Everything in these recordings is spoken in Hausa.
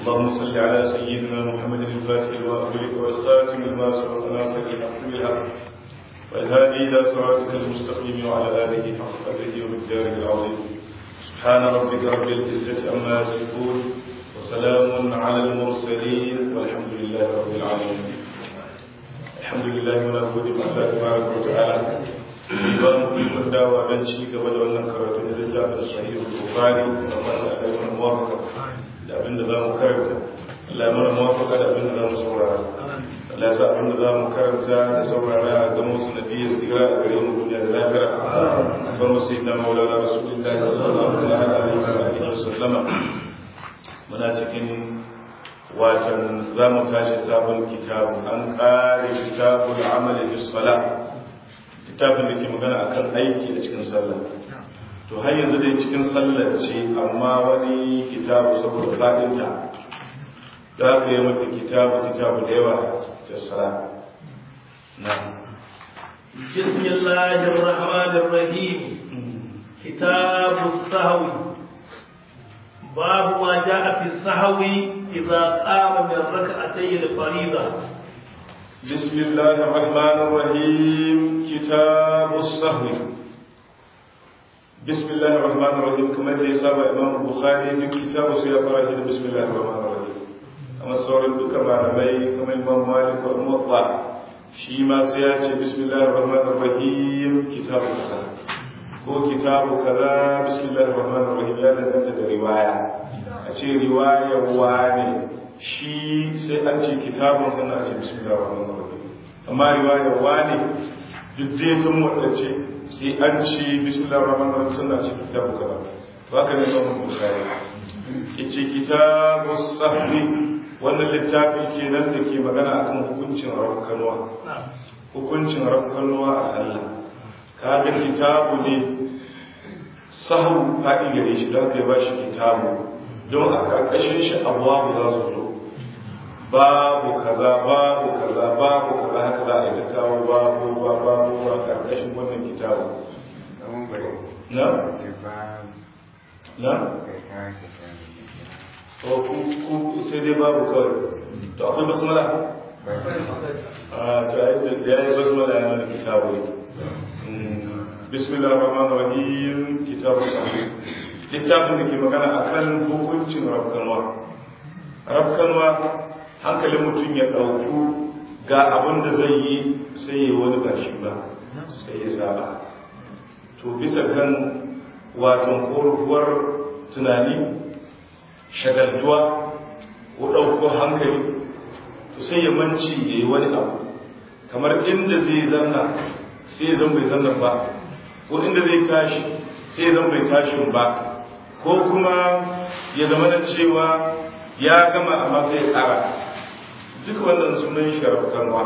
اللهم صل على سيدنا محمد الفاتح الواقع والخاتم لما سبق ناصر الحق بالحق والهادي الى صراطك المستقيم وعلى اله حق قدره ومقداره العظيم سبحان ربك رب العزه عما يصفون وسلام على المرسلين والحمد لله رب العالمين الحمد لله muna gode ma Allah tabaraka wa ta'ala ba mu ikon dawa don ci gaba da wannan karatu da littafin sahihul bukhari da fata da mana muwafaka da abin da zamu karanta Allah ya mana muwafaka da abin da zamu saurara Allah ya sa abin da zamu karanta da saurara a zama su nabiyyi sira a gare mu duniya da lafiya farko sai da maulana rasulullahi sallallahu alaihi wa sallama muna cikin watan za mu tashi sabon kitabu an ƙare kitabul amali bis sala littafin da ke magana akan aiki a cikin sallah to har yanzu dai cikin sallar ce amma wani kitabu saboda fadinta da aka yi mata kitabu kitabu da yawa ta sala na بسم الله الرحمن الرحيم كتاب السهو باب ما جاء في السهو إذا قام من ركعتي الفريضة بسم الله الرحمن الرحيم كتاب السهو بسم الله الرحمن الرحيم كما زي سابع إمام البخاري من كتاب سيقرأ بسم الله الرحمن الرحيم أما الصور الدكة مع نبي كما إمام مالك والموضع شيما سياتي بسم الله الرحمن الرحيم كتاب السهو ko kitabu kaza bismillahir rahmanir rahim ya danganta da riwaya a ce riwayar wane shi sai an ce kitabun sannan a ce bismillahir rahmanir rahim amma riwayar wane duk zai tun wadace sai an ce bismillahir rahmanir rahim sannan a ce kitabu kaza to haka ne zan bukhari yace kitabu sahwi wannan littafi kenan da ke magana akan hukuncin rakkanwa hukuncin rakkanwa a sallah kaga kitabu ne sahu faɗi gare shi don kai ba shi kitabu don a ƙarƙashin shi abuwa za su zo babu kaza babu kaza babu kaza haka za a yi ta kawo babu ba babu ba ƙarƙashin wannan kitabu na? na? ko ku sai dai babu kawai to akwai basmala? a ta yi da ya yi basmala yana da kitabu ne بسم الله الرحمن الرحيم كتاب الصحيح littafin da ke magana akan hukuncin rafkanwa rafkanwa hankalin mutum ya ɗauku ga abin da zai yi sai ya wani ba shi ba sai ya saba to bisa kan watan koruwar tunani shagaltuwa ko ɗauko hankali to sai ya manci ya yi wani abu kamar inda zai zanna sai ya zan bai zanna ba ko inda zai tashi sai zan bai tashin ba ko kuma ya zama da cewa ya gama amma sai kara duk wannan sunan sharafkanwa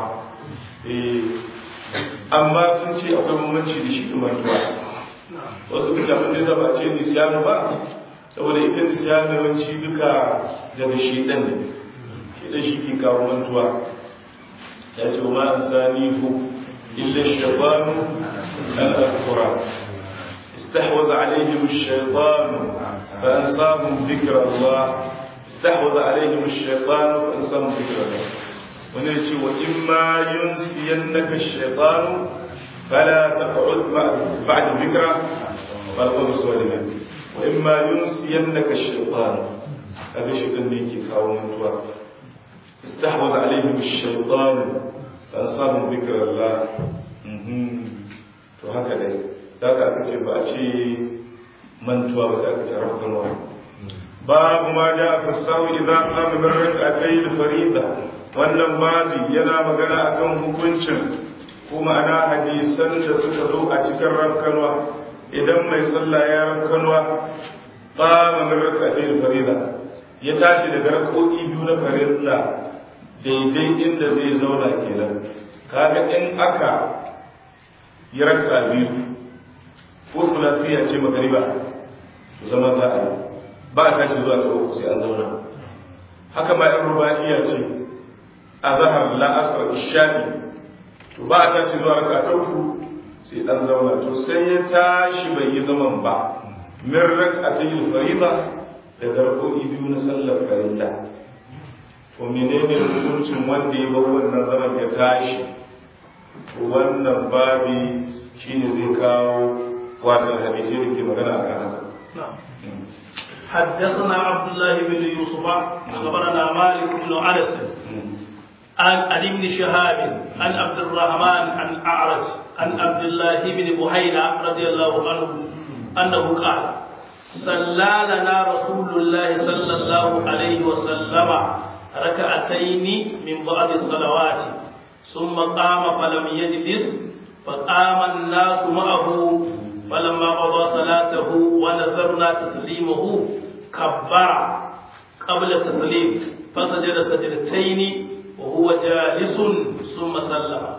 amma sun ce akwai bambanci da shi mantuwa wasu mutane da zaba ce nisiyanu ba saboda ita nisiyanu yawanci duka daga shi ɗan ne shi ɗan shi ke kawo mantuwa ya ce ma an sani ku إلا الشيطان أن أذكره استحوذ عليهم الشيطان فأنساهم ذكر الله استحوذ عليهم الشيطان فأنساهم ذكر الله ونرجو وإما ينسينك الشيطان فلا تقعد بعد ذكرى فالقوم الظالمين وإما ينسينك الشيطان هذا شيء ميكي كاو منتوا استحوذ عليهم الشيطان an samun zikirar la to haka dai za ka aka ce ba a ce mantuwa ba sai aka ce rahotonwa babu ma ja aka samu idan kama min rakatai da farida wannan babi yana magana akan hukuncin kuma ana hadisan da suka zo a cikin rafkanwa idan mai sallah ya rafkanwa kama min rakatai da farida ya tashi daga rakoki biyu na farilla daidai inda zai zauna kenan kaga in aka yi raka biyu ko sulasiya ce magariba to zama za a yi ba a tashi zuwa ta uku sai an zauna haka ma yan rubaniya ce a zahar la'asar ishani to ba a tashi zuwa raka ta uku sai an zauna to sai ya tashi bai yi zaman ba min raka ta yi farida da garkoki biyu na sallar farilla to menene hukuncin wanda ya bar wannan zaman ya tashi to wannan babi shine zai kawo watan hadisi da ke magana akan haka حدثنا عبد الله بن يوسف أخبرنا مالك بن أنس عن عن ابن شهاب عن عبد الرحمن عن أعرج عن عبد الله بن بحيرة رضي الله عنه أنه قال صلى لنا رسول الله صلى الله عليه وسلم ركعتين من بعد الصلوات ثم قام فلم يجلس فقام الناس معه فلما قضى صلاته ونزرنا تسليمه كبر قبل التسليم فسجد سجدتين وهو جالس ثم سلم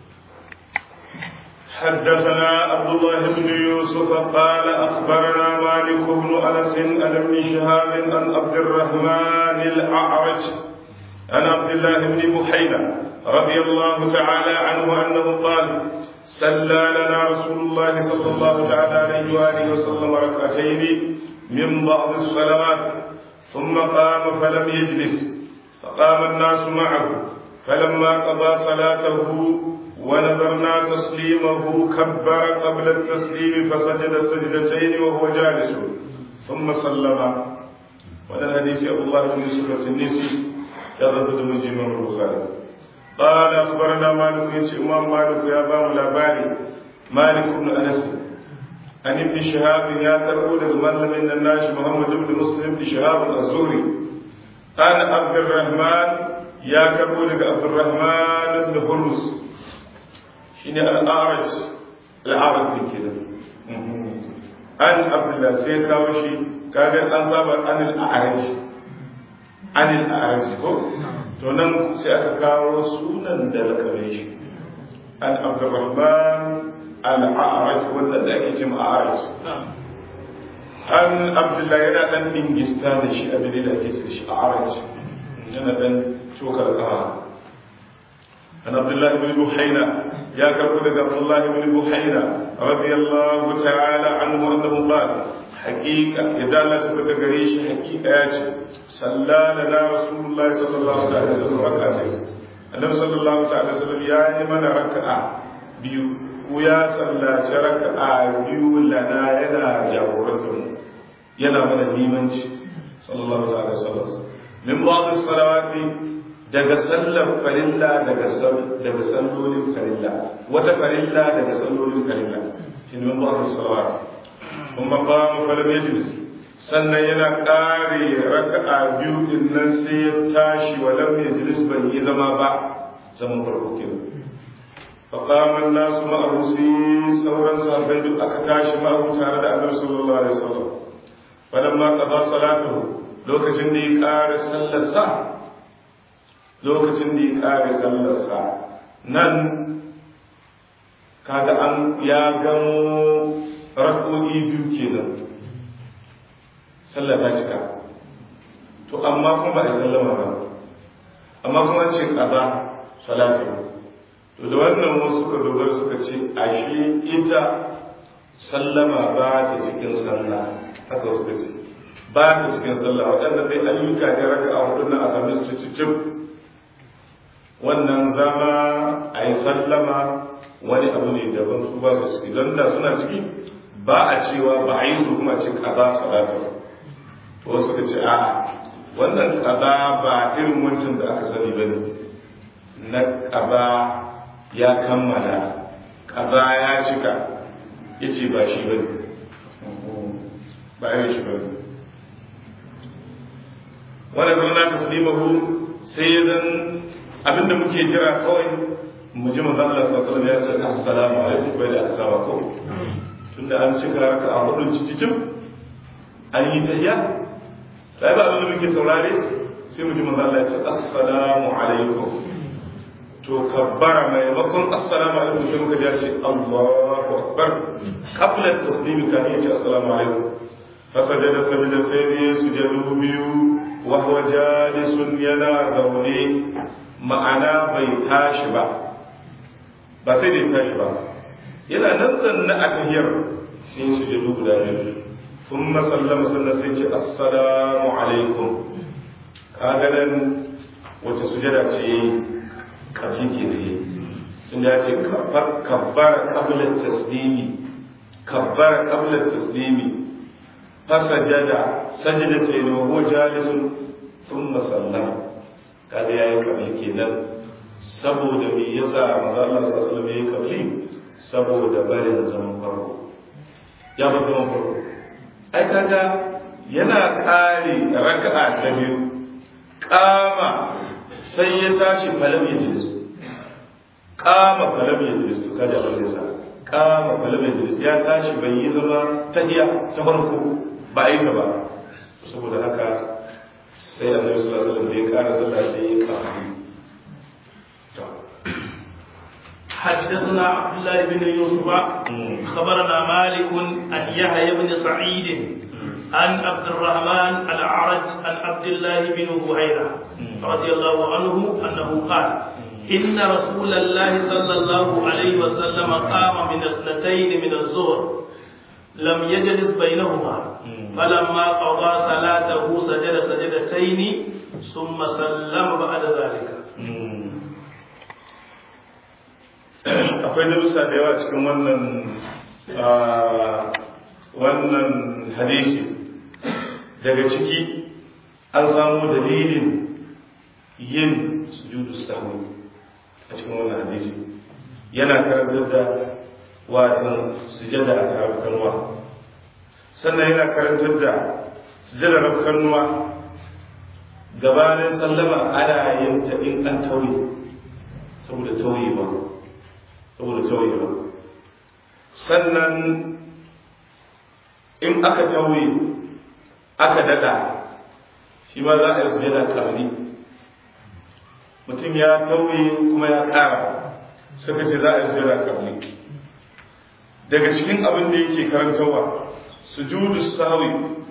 حدثنا عبد الله بن يوسف قال اخبرنا مالك بن انس عن ابن شهاب عن عبد الرحمن الاعرج عن عبد الله بن بحينه رضي الله تعالى عنه انه قال صلى لنا رسول الله صلى الله تعالى عليه واله وسلم ركعتين من بعض الصلوات ثم قام فلم يجلس فقام الناس معه فلما قضى صلاته ونذرنا تسليمه كبر قبل التسليم فسجد سجدتين وهو جالس ثم سلم وهذا الحديث ابو الله بن يوسف التنيسي يغزل من جمع البخاري قال اخبرنا مالك يتي امام مالك يا بام لاباري مالك بن انس عن ابن شهاب يا تقول الملم من الناس محمد بن مسلم بن شهاب الزهري عن عبد الرحمن يا كبول عبد الرحمن بن هرمز shine al'araj al'araj ne ke an abdullah sai kawo shi kaga an saba an al'araj an al'araj ko to nan sai aka kawo sunan da lakabe shi an abdurrahman al'araj wanda da ake cewa a'araj an abdullah yana dan dingista da shi a dalilin da ake cewa shi a'araj yana dan cokar kafa عن عبد الله بن بحينة يا كربلاء عبد الله بن بحينة رضي الله تعالى عنه أنه قال حقيقة إذا لا تبت قريش حقيقة ياتي صلى لنا رسول الله صلى الله عليه وسلم ركعتين النبي صلى الله عليه وسلم يا من ركعة بيو ويا صلى ركعة بيو لنا ينا جاورتهم ينا من الإيمانش صلى الله عليه وسلم من بعض الصلوات daga sallar farilla daga daga sallolin farilla wata farilla daga sallolin farilla shi ne ba salawat sun ba mu falam yajlis sannan yana kare raka'a biyu din nan sai ya tashi wa lam yajlis ban yi zama ba zaman farko kenan fa qama an-nasu ma'ahu sai sauran sahabbai duk aka tashi ma'ahu tare da Annabi sallallahu alaihi wasallam falamma qada salatuhu lokacin da ya kare sallar sa lokacin da ya ƙare sallarsa nan kaga an ya gano rako'i biyu kenan sallar ta cika to amma kuma ba a sallama ba amma kuma an ce ƙaza salatu to da wannan wasu suka dogara suka ce ashe ita sallama ba ta cikin sallah haka suka ce ba ta cikin sallah waɗanda dai ayyuka ne raka a hudu na a sami su cikin wannan zama a yi sallama wani abu ne daban su ba su ciki don da suna ciki ba a cewa ba a yi su kuma ce kaza salatu to wasu ka ce a'a wannan kaza ba irin wancan da aka sani ba ne na kaza ya kammala kaza ya cika ya ce ba shi ba ne ba irin shi ba ne wani zama taslimahu sai zan abinda muke jira kawai mu ji manzon Allah sallallahu alaihi wasallam ya ce assalamu alaikum bai da asaba ko tunda an cika raka a hudun cikin an yi tayya sai ba abinda muke saurare sai mu ji manzon Allah ya ce assalamu alaikum to kabbara maimakon assalamu alaikum sai muka ji ya ce Allahu akbar qabla taslimi kan ya ce assalamu alaikum fasajada sajdatayni sujudu biyu wa huwa jalisun yana zaune ma'ana bai tashi ba ba sai da ya tashi ba yana nan zanna a tahiyar sai su je guda biyu sun masallama sannan sai ce assalamu alaikum kaga nan wata sujada ce yayi kabli ke da yi tunda ya ce kabbara qabla taslimi kabbara qabla taslimi fasajada sajdatayn wa huwa jalisun thumma sallama kaga yayi kabli kenan saboda me yasa manzo Allah sallallahu alaihi wasallam yayi kabli saboda barin zaman farko ya ba zaman farko ai kaga yana kare raka'a ta biyu kama sai ya tashi falam ya jilisu kama falam ya jilisu kada ba yasa kama falam ya jilisu ya tashi bai yi zama tahiya ta farko ba a yi ta ba saboda haka sai annabi sallallahu alaihi wasallam ya kara sallah sai ya kama حدثنا عبد الله بن يوسف خبرنا مالك عن يحيى بن سعيد عن عبد الرحمن الأعرج عن عبد الله بن بحيرة رضي الله عنه أنه قال إن رسول الله صلى الله عليه وسلم قام من اثنتين من الظهر لم يجلس بينهما فلما قضى صلاته سجد سجدتين ثم سلم بعد ذلك akwai darussa da yawa cikin wannan wannan hadisi daga ciki an samu dalilin yin sujudu sahwi a cikin wannan hadisi yana karantar da watan sujada a tarafkanwa sannan yana karantar da sujada rafkanwa gabanin sallama ana yin ta in an tauye saboda tauye ba saboda tauye ba sannan in aka tauye aka dada shi ma za a yi sujada kamni mutum ya tauye kuma ya ƙara suka ce za a yi sujada kamni daga cikin abin da yake karantarwa sujudu sawi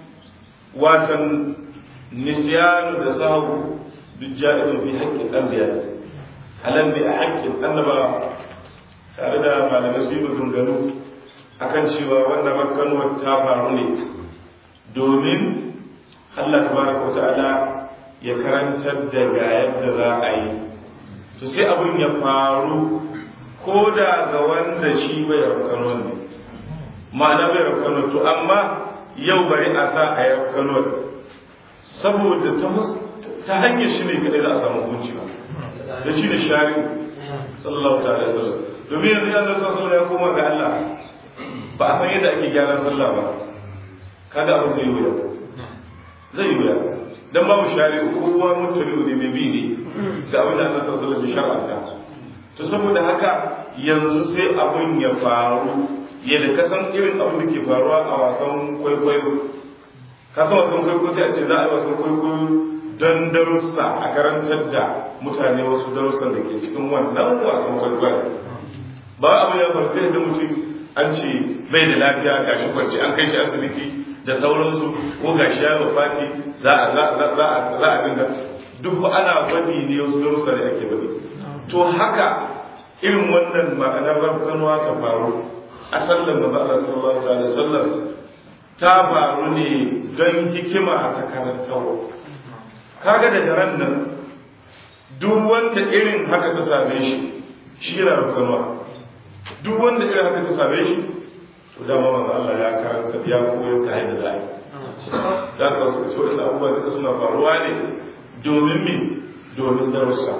watan nisyanu da sahu duk ja'idun fi haƙƙin anbiya halan bi a haƙƙin annaba tare da malamai su yi maganganu akan cewa wannan makkanuwar ta faru ne domin Allah tabaraka ta'ala ya karantar da ga yadda za a yi to sai abin ya faru ko da ga wanda shi bai rafkanuwar ne ma'ana bai rafkanuwar to amma yau bari a sa a yi rafkanuwar saboda ta hanyar shi ne kadai za a samu hukunci ba da shi ne shari'u sallallahu ta'ala sallallahu domin yanzu ya zai sallallahu ya koma ga Allah ba a san yadda ake gyaran sallah ba kada abu zai wuya zai wuya dan babu shari'u kowa mutane ne mai bi ne ga abin da Allah sallallahu alaihi shar'anta to saboda haka yanzu sai abun ya faru yadda ka san irin abin da ke faruwa a wasan kwaikwayo ka san wasan kwaikwayo sai a ce za a yi wasan kwaikwayo don darussa a karantar da mutane wasu darussan da ke cikin wannan wasan kwaikwayo ba abu ya faru sai da mutum an ce bai da lafiya ga shi kwanci an kai shi asibiti da sauransu ko ga shi ya wafati za a za a dinga duk ana bani ne wasu darussa da ake bani to haka irin wannan ma'anar rafkanuwa ta faru a sallan da Allah sallallahu alaihi wasallam ta faru ne don hikima ta karantarwa kaga daga ran nan duk wanda irin haka ta same shi shi yana rafkanuwa duk wanda irin haka ta same shi to dama manzo Allah ya karanta ya koyo ka yadda za a yi da ka su ce wannan abubuwa duka suna faruwa ne domin me domin darussa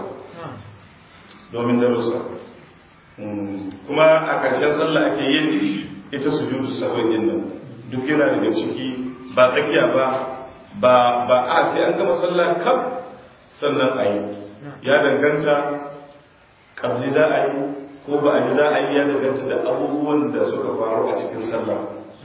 domin darussa kuma a ƙarshen sallah ake yin ita sujudu sahwi din nan duk yana daga ciki ba tsakiya ba ba ba a sai an gama sallah kaf sannan a yi ya danganta kabli za a yi ko ba a yi za a yi ya danganta da abubuwan da suka faru a cikin sallah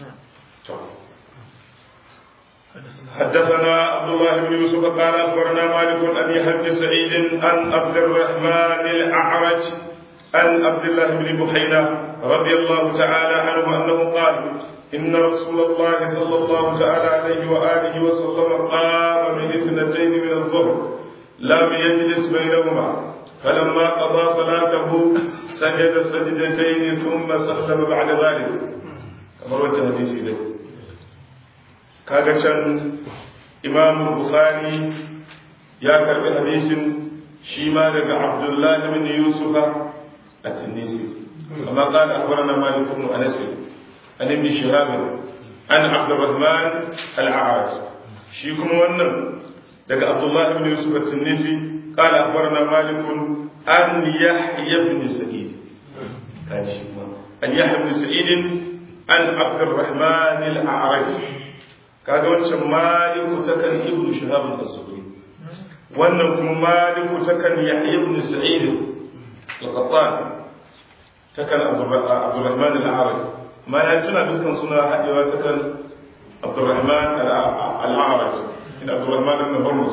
حدثنا عبد الله بن يوسف قال اخبرنا مالك عن يحيى بن سعيد عن عبد الرحمن الاعرج عن عبد الله بن بحينه رضي الله تعالى عنه انه قال ان رسول الله صلى الله تعالى عليه واله وسلم قام من اثنتين من الظهر لم يجلس بينهما فلما قضى صلاته سجد سجدتين ثم سلم بعد ذلك كما روى الحديث له kaga can imam bukhari ya karbi hadisin shi ma daga abdullahi bin yusufa a tunisi amma qala akhbarana malik ibn anas an ibn shihab an abdurrahman al-a'raj shi kuma wannan daga abdullahi bin yusuf a tunisi qala akhbarana malik an yahya ibn sa'id kaji an yahya ibn sa'id an abdurrahman al-a'raj kaga wancan maliku takan ibn shihab az-zuhri wannan kuma maliku takan yahya ibn sa'id al-qattan takan abdurrahman al-a'raj mana tuna dukkan suna hadewa takan abdurrahman al-a'raj ina abdurrahman ibn hurmus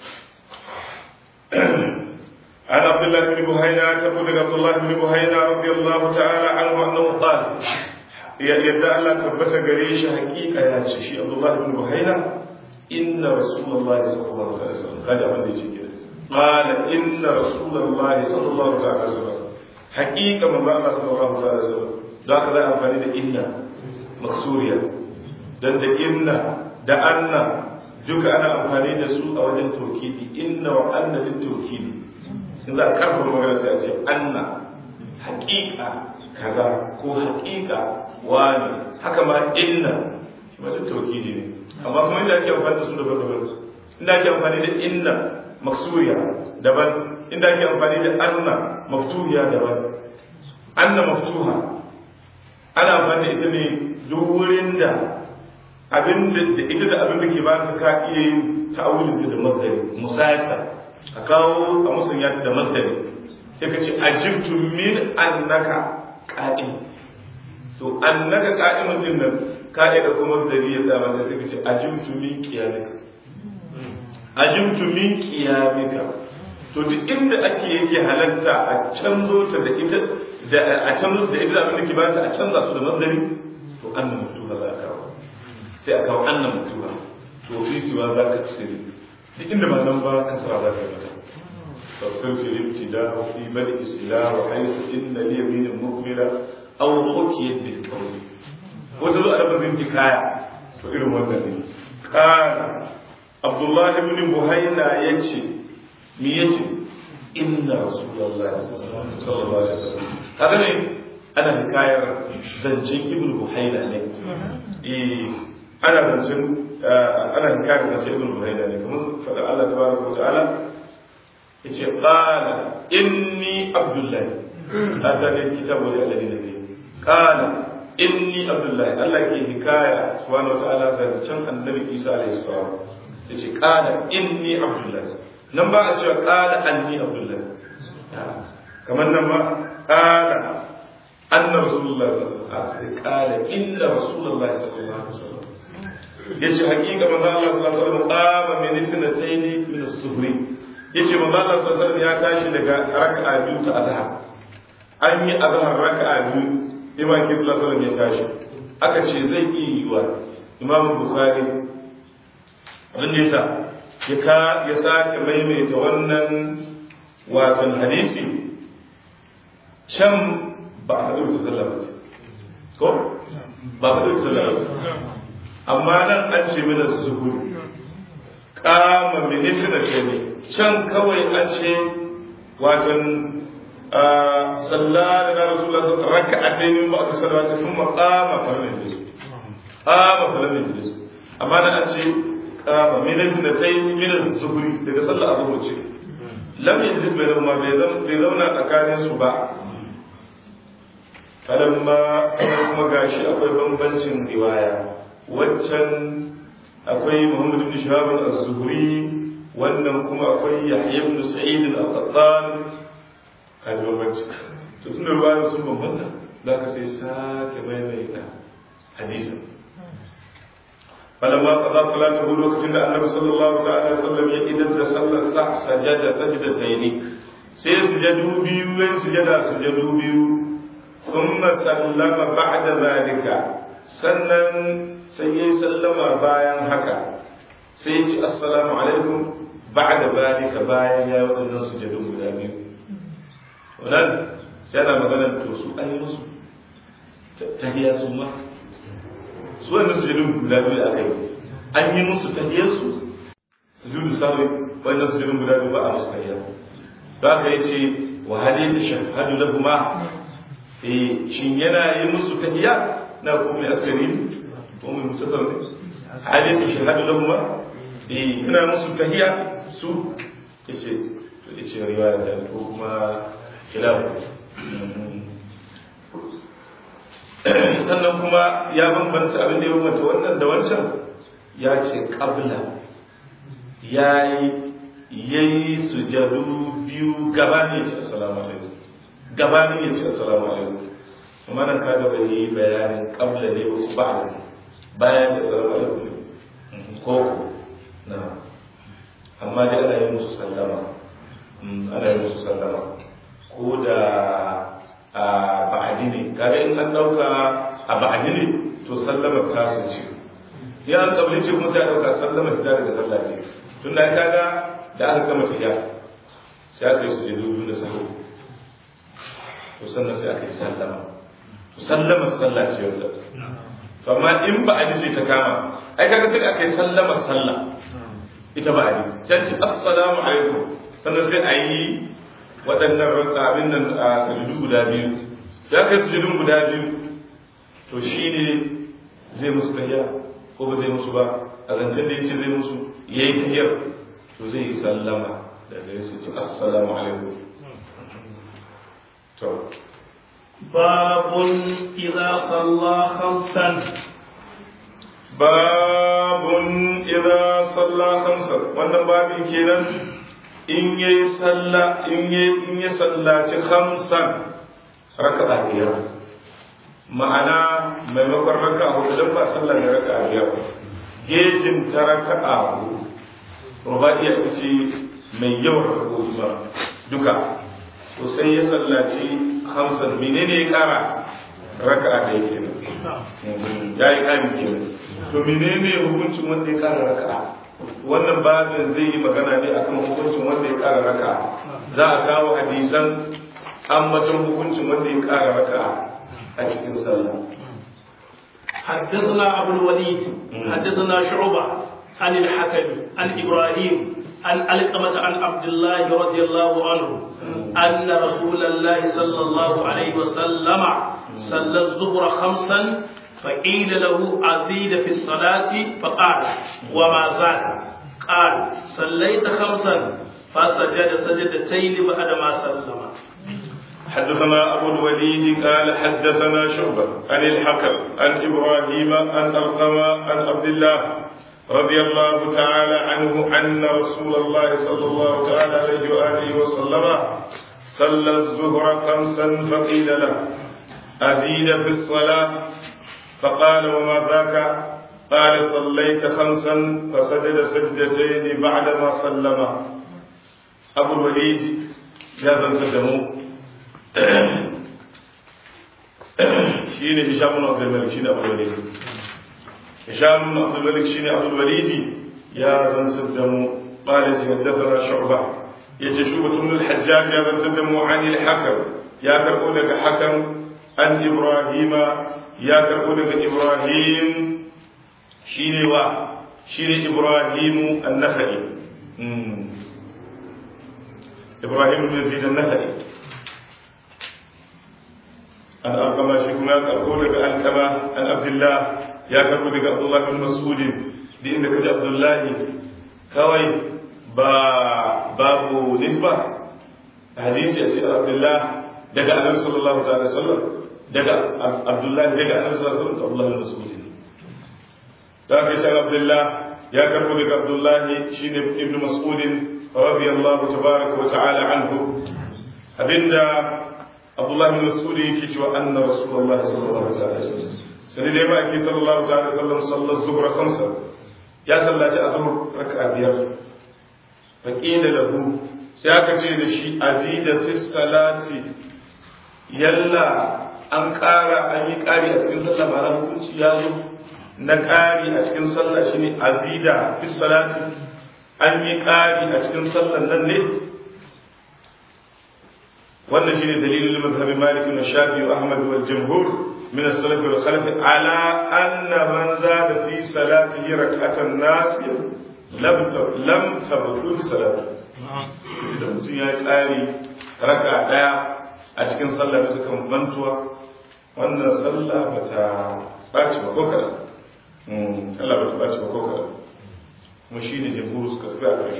عن عبد الله بن بهينة تقول عبد الله بن بهينة رضي الله تعالى عنه أنه قال يدعى الله تبت قريش حقيقة يا شيخ عبد الله بن بهينة إن رسول الله صلى الله عليه وسلم هذا من يجي قال إن رسول الله صلى الله عليه وسلم حقيقة من الله صلى الله عليه وسلم ذاك ذا أنفاني ده إن مكسوريا dan da inna da anna duka ana amfani da su a wajen tawkidi inna wa anna lit tawkidi in za a karfafa magana sai a ce anna haƙiƙa kaza ko haƙiƙa wani haka ma inna shi ma lit tawkidi ne amma kuma inda ake amfani da su daban-daban inda ake amfani da inna maksuriya daban inda ake amfani da anna maftuhiya daban anna maftuha ana amfani da ita ne duk wurin da abin da ita da abin da ke ba ta ka iya yin ta'awulin ta da masdari musayata a kawo a musanya ta da masdari sai ka ce ajibtu min annaka qa'im to annaka qa'imun din nan ka'ida kuma masdari ya zama sai ka ce ajibtu min qiyamika ajibtu min qiyamika to duk inda ake yake halatta a canzo ta da ita da a canzo da ita da abin da ke ba ta a canza su da masdari to annan mutuwa za a kawo sai a kawo annan mutuwa to fi siwa za ka tsiri duk inda ba nan ba kasara za ka yi mata fasir fi ibtida fi bal isla wa haythu inna li yamin mukmila aw khutiyat bil qawl wata zo a lafazin hikaya to irin wannan ne kana abdullah ibn buhayna yace me yace inna rasulullahi sallallahu alaihi wasallam haka ne ana hikayar zancen ibn buhayna ne eh ana zancen ana hikayar zancen ibn buhayna ne kamar faɗa Allah tabaraka wa ta'ala yace qala inni abdullahi atani kitabu li alladhina fi qala inni abdullahi Allah ke hikaya subhanahu wa ta'ala zancen annabi Isa alaihi salam yace qala inni abdullahi nan ba a cewa qala anni abdullahi kamar nan ma qala anna rasulullahi sallallahu alaihi wasallam qala inna rasulullahi sallallahu alaihi wasallam yace hakika manzo Allah sallallahu alaihi wasallam qama min ithnatayn min as-suhri yace manzo Allah sallallahu alaihi wasallam ya tashi daga raka'a biyu ta azhar an yi azhar raka'a biyu imam sallallahu alaihi wasallam ya tashi aka ce zai iya yiwa imam bukhari abin da yasa ya ka ya sake maimaita wannan watan hadisi can ba a haɗu da sallah ba ko ba a haɗu da sallah ba amma nan an ce mana zuhuri kama minifin da ce ne can kawai an ce watan sallah da na rasulullah raka a taimi ba a sallah ta sun makama farmin da su kama farmin da su amma nan an ce kama minifin da ta yi minin zuhuri daga sallah a zuhuri ce lam yajlis bai zama bai zauna tsakanin su ba falamma sai kuma gashi akwai bambancin riwaya waccan akwai Muhammad ibn Shahab az-Zuhri wannan kuma akwai Yahya ibn Sa'id al-Qattan kaji bambanci to tun da ruwaya sun bambanta za ka sai sake maimaita hadisin falamma qada salatahu lokacin da Annabi sallallahu alaihi wasallam ya idan da sallar sa sajada sajdatayn sai sujadu biyu sai sujada sujadu biyu thumma sallama ba'da zalika sannan sai ya yi sallama bayan haka sai ya ci assalamu alaikum ba da balika bayan ya yi waɗannan sujadun guda biyu wannan sai ana maganar to su an yi musu tahiya su ma su wanda sujadun guda biyu aka yi an yi musu tahiyar su sujudu sawi wanda sujadun guda biyu ba a musu tahiya ba ka yi ce wa hali ta shahadu lahuma eh shin yana yi musu tahiyya na ko mai askari ko mai mutasar ne hali ta shahadu lahuma eh yana musu tahiyya su yace to yace riwaya ta ko kuma khilafu sannan kuma ya bambanta abin da ya bambanta wannan da wancan ya ce kabla ya yi sujadu biyu gabanin ya ce assalamu alaikum gabanin ya ce assalamu alaikum amma nan ka gaba yi bayanin kabla ne wasu ba ne bayan ya ce assalamu alaikum ko na amma dai ana yi musu sallama ana yi musu sallama ko da a ba'adi ne kaga in an dauka a ba'adi ne to sallama ta su ce ya an kabli ce kuma sai a dauka sallama ta daga sallah ce tun da kaga da aka gama tafiya sai aka yi su jedu biyu da sahu to sannan sai aka yi sallama to sallama sallah ce wanda to amma in ba'adi ce ta kama ai kaga sai aka yi sallama sallah ita ba'adi sai ce assalamu alaikum sannan sai a yi waɗannan abin nan a sujudu guda biyu ya kai sujudun guda biyu to shi ne zai musu tahiya ko ba zai musu ba a zancen da ya ce zai musu ya yi tahiyar to zai yi sallama da gare su ce assalamu alaikum to babun idza salla khamsan babun idza salla khamsan wannan babin kenan in ya yi salla in ya sallaci hamsan raka'a biyar ma'ana maimakon raka'a hudu don ba sallar da raka'a biyar gejin ta raka'a hudu rubaiya ta ce mai yawan raka'o'i ba duka to sai ya sallaci hamsan menene ya kara raka'a da yake ya yi kamin kenan to menene hukuncin wanda ya kara raka'a wannan babin zai yi magana ne akan hukuncin wanda ya kara raka za a kawo hadisan ambaton hukuncin wanda ya kara raka a cikin sallah حدثنا أبو الوليد حدثنا شعبة عن الحكم عن إبراهيم عن علقمة عن عبد الله رضي الله عنه أن رسول الله صلى الله عليه وسلم صلى الظهر خمسا فقيل له أزيد في الصلاة فقال وما زاد قال صليت خمسا فسجد سجدتين بعد ما سلم حدثنا أبو الوليد قال حدثنا شعبة عن الحكم عن إبراهيم عن أرقم عن عبد الله رضي الله تعالى عنه أن رسول الله صلى الله تعالى عليه وآله وسلم صلى الظهر خمسا فقيل له أزيد في الصلاة فقال وما ذاك قال صليت خمسا فسجد سجدتين بعدما سلم أبو الوليد جابا سجموا شيني هشام بن عبد الملك شيني أبو الوليد هشام بن عبد الملك شيني أبو الوليد يا ذن سدموا قال حدثنا شعبة يتشوبة بن الحجاج يا ذن سدموا عن الحكم يا كربونك حكم عن إبراهيم ya karɓo daga ibrahim shi ne wa shi ne ibrahimu annahari ibrahim bin zid annahari an alkama shi kuma ya karɓo daga alkama an abdullah ya karɓo daga abdullah bin mas'udin da inda kaji abdullahi kawai ba babu nisba hadisi a cikin abdullah daga annabi sallallahu ta'ala sallam daga abdullahi daga annabi sallallahu alaihi wasallam abdullahi bin mas'ud da kai sai abdullah ya karbo daga abdullahi shine ibn mas'ud radiyallahu tabaraka wa ta'ala anhu abinda abdullahi bin mas'ud yake cewa anna rasulullahi sallallahu alaihi wasallam sai dai ba ake sallallahu ta'ala sallam sallar zuhra khamsa ya sallaci azhur raka'a biyar faqila lahu sai aka ce da shi azida fi salati yalla an ƙara an yi ƙari a cikin sallah ba na hukunci ya zo na ƙari a cikin sallah shi ne azida fi salati an yi ƙari a cikin sallah nan ne wannan shi ne dalilin mazhabi malik na shafi wa ahmad wal jumhur min as-salaf wal khalaf ala anna man zada fi salatihi rak'atan nasiya lam lam tabtul salatu idan mutum ya ƙari raka ɗaya a cikin sallah bisa kan mantuwa wannan sallah ba ta ɓaci ba ko kaɗan Allah ba ta ɓaci ba ko kaɗan kuma shi ne jamhuru suka tafi a kai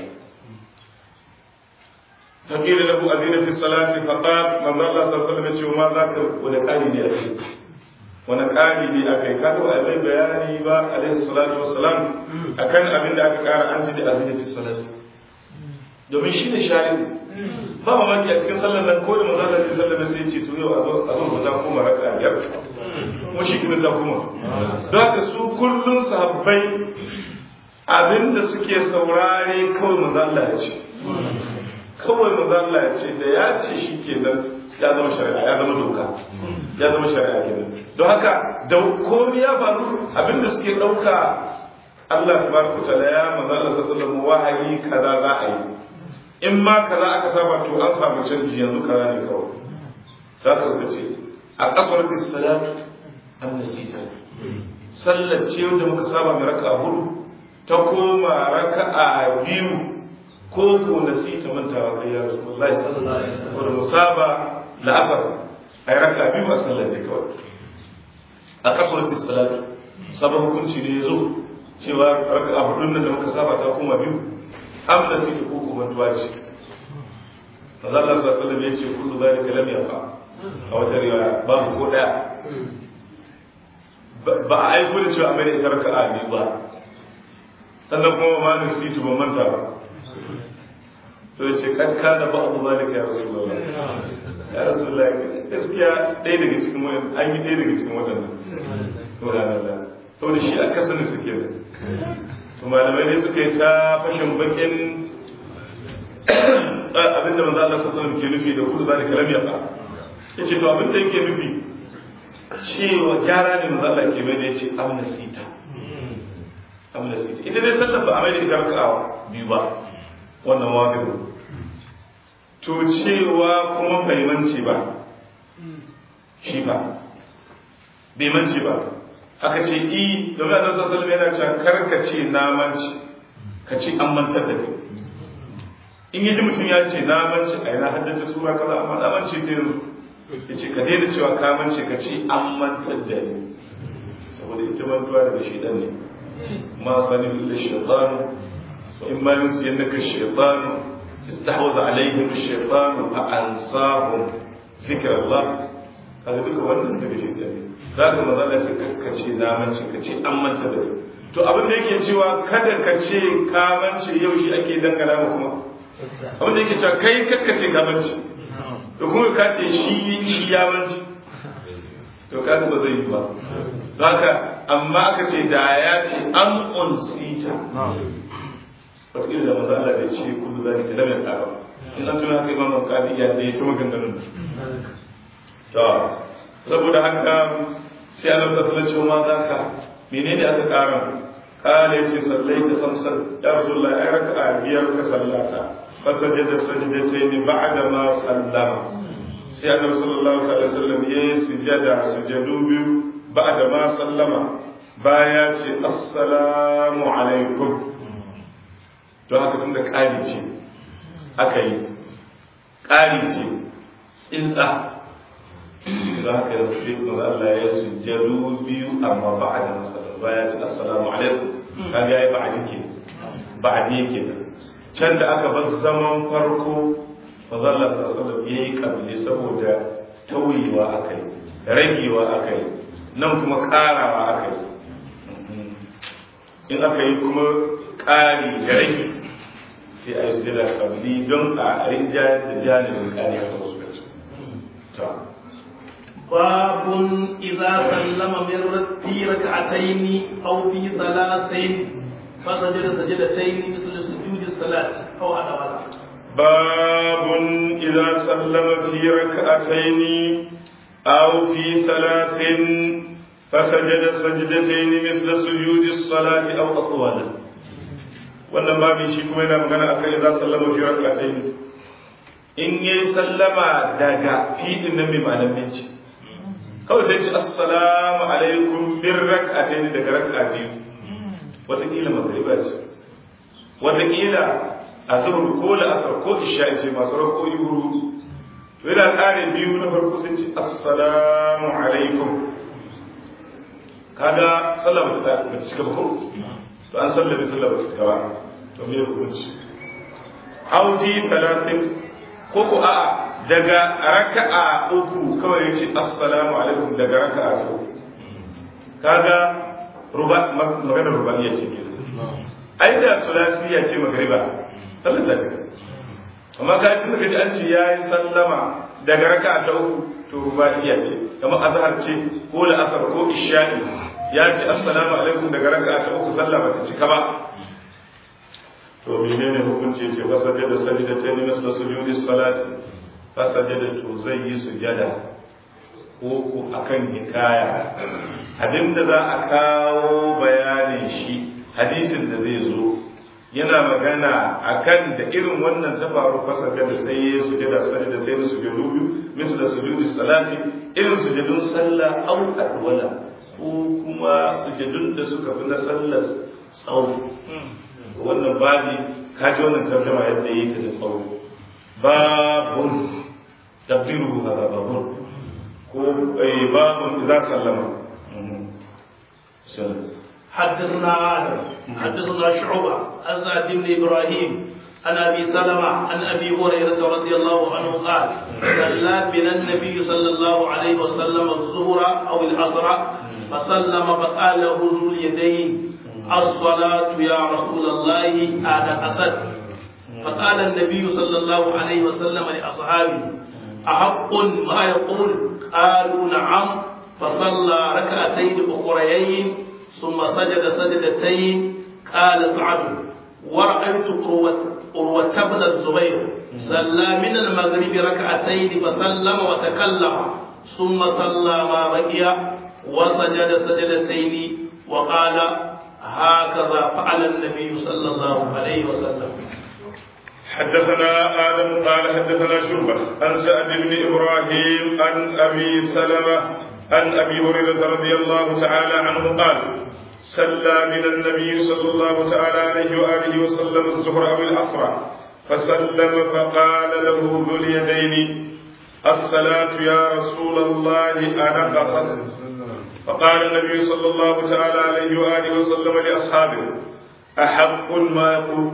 فقيل له أذن في الصلاة فقال من الله صلى الله عليه وسلم ما ذاك ونقالي لي أخي ونقالي لي أخي كانوا أبي بياني با عليه الصلاة والسلام أكن أبن ذاك كار أنت أذن في الصلاة domin shi ne shari ba mamaki a cikin sallar nan ko da maza da zai sallar sai ce to yau a zo ba ta koma raka biyar kuma shi kuma ta koma don haka su kullum sahabbai abinda suke saurare kawai maza Allah ya ce kawai maza Allah ya ce da ya ce shi ke nan ya zama shari'a ya zama doka ya zama shari'a kenan don haka da komai ya faru abinda suke ɗauka Allah tabaraka ta'ala ya maza Allah sallallahu wahayi kaza za a yi in ma kaza aka saba to an samu canji yanzu kaza ne kawai za ka suka ce a kasar salatu an nasita sallar ce wanda muka saba mai raka hudu ta koma raka a biyu ko ko nasita mantawa kai ya rasu wallahi wanda mu saba la'asar a yi raka biyu a sallar ne kawai a kasar salatu sabon hukunci ne ya zo cewa raka a hudun da muka saba ta koma biyu am da suke ko kuma tuwa ce manzo Allah sallallahu alaihi ya ce kullu zalika lam yafa a wata riwaya babu ko daya ba a aiko da cewa amai ita raka'a ne ba sannan kuma ma ni situ ban manta ba to ya ce kan kana ba abu zalika ya rasulullah ya rasulullah gaskiya ɗaya daga cikin wannan an yi ɗaya daga cikin waɗannan subhanallah to da shi aka sani suke da to malamai ne suka yi ta fashin bakin abinda manzo Allah sallallahu alaihi ke nufi da kullu zalika lam yafa yace to abinda yake nufi cewa gyara ne manzo Allah ke mai da yace amnasita amnasita ita dai sallar ba a mai da ita raka'a biyu ba wannan wajibi to cewa kuma bai mance ba shi ba bai mance ba aka ce i domin annabi sallallahu alaihi yana cewa kar ka ce na manci ka ce an mantar da kai in yaji mutum ya ce na manci a yana haddace sura kaza amma na manci ta yanzu ya ce ka daina cewa ka manci ka ce an mantar da ni saboda ita mantuwa daga shaidan ne ma sani illa shaitan in ma yusi yannaka shaitan istahwaza alaihim shaitan fa ansahum zikrallah kaga duka wannan daga shaidan ne za ka maza da ce ka ce na mance ka ce an manta da to abin da yake cewa kada ka ce ka mance yau shi ake dangana ma kuma abin da yake cewa kai kakka ce ka mance to kuma ka ce shi shi ya mance to ka ba zai yi ba haka amma aka ce da ya ce an unsita wataƙila da maza Allah da ce kudu za ka lamar ƙara in an tuna haka imam al-qadi ya da ya ci maganganun to saboda haka sai annabi sallallahu alaihi wasallam ma zaka menene aka kara kala yace sallai da khamsan ya rasulullah ai raka'a biyar ka sallata fa sajada sajdatayn ba'da ma sallama sai annabi sallallahu alaihi wasallam yayi sujada sujadu biyu ba'da ma sallama baya ce assalamu alaikum to haka tunda kari ce aka yi kari ce tsinsa za ka yi sai kuma Allah ya sujjadu biyu amma ba a da masalar baya ce assalamu alaikum kaga yayi ba'adi ke ba'adi yake da can da aka bar zaman farko manzo Allah sallallahu alaihi yayi kabili saboda tauyewa akai ragewa akai nan kuma karawa akai in aka yi kuma ƙari da rage sai a yi sujjada kabili don a rinjayar da janibin ƙari a wasu ta باب إذا سلم من في ركعتين أو في ثلاث فسجد سجدتين مثل سجود الصلاة أو على ولا باب إذا سلم في ركعتين أو في ثلاث فسجد سجدتين مثل سجود الصلاة أو أطول wannan babu shi kuma yana magana akan idan sallama fi rak'atayn in yayi sallama daga fi'in nan mai ma'anar minci kawai sai ce assalamu alaikum bin rak'atayn daga rak'a biyu wataƙila magriba ce wataƙila azhar ko la'asar ko isha'i ce masu rakoyi huru to yana kare biyu na farko sun ce assalamu alaikum kaga sallah ba ta ba ta cika ba ko to an sallame sallah ba ta cika ba to me hukunci audi talatin ko ko a'a daga raka'a uku kawai yace assalamu alaikum daga raka'a uku kaga ruba magana rubaniya ce ke ai da sulasiya ce magriba sallar ta cika amma ka tun da kaji an ce yayi sallama daga raka'a ta uku to rubaniya ce kamar azhar ce ko la'asar ko isha'i ya ce assalamu alaikum daga raka'a ta uku sallah ba ta cika ba to menene hukunci yake fasaje da sajda ta ne nasu sujudi salati fasaje da to zai yi sujada ko ko akan hikaya abinda za a kawo bayanin shi hadisin da zai zo yana magana akan da irin wannan ta faru fasaje da sai ya sujada sajda ta ne sujudu biyu misal sujudi salati irin sujudun sallah au adwala ko kuma sujudun da suka fi na sallar tsawo wannan babi kaji wannan tarjama yadda yake da tsawo babun tabdiru hada babun ko babun idza sallama حدثنا آدم حدثنا شعبة عن سعد بن إبراهيم عن أبي سلمة عن أبي هريرة رضي الله عنه قال صلى بنا النبي صلى الله عليه وسلم الظهر أو العصر فسلم فقال له ذو اليدين الصلاة يا رسول الله أنا أسد فقال النبي صلى الله عليه وسلم لأصحابه أحق ما يقول قالوا نعم فصلى ركعتين أخريين ثم سجد سجدتين قال سعد ورأيت قروة بن الزبير صلى من المغرب ركعتين فسلم وتكلم ثم صلى ما بقي وسجد سجدتين وقال هكذا فعل النبي صلى الله عليه وسلم حدثنا آدم قال حدثنا شعبة عن سعد بن إبراهيم عن أبي سلمة عن أبي هريرة رضي الله تعالى عنه قال صلى من النبي صلى الله تعالى عليه وآله وسلم الظهر أو العصر فسلم فقال له ذو اليدين الصلاة يا رسول الله أنا قصدت فقال النبي صلى الله تعالى عليه وآله وسلم لأصحابه أحق ما يقول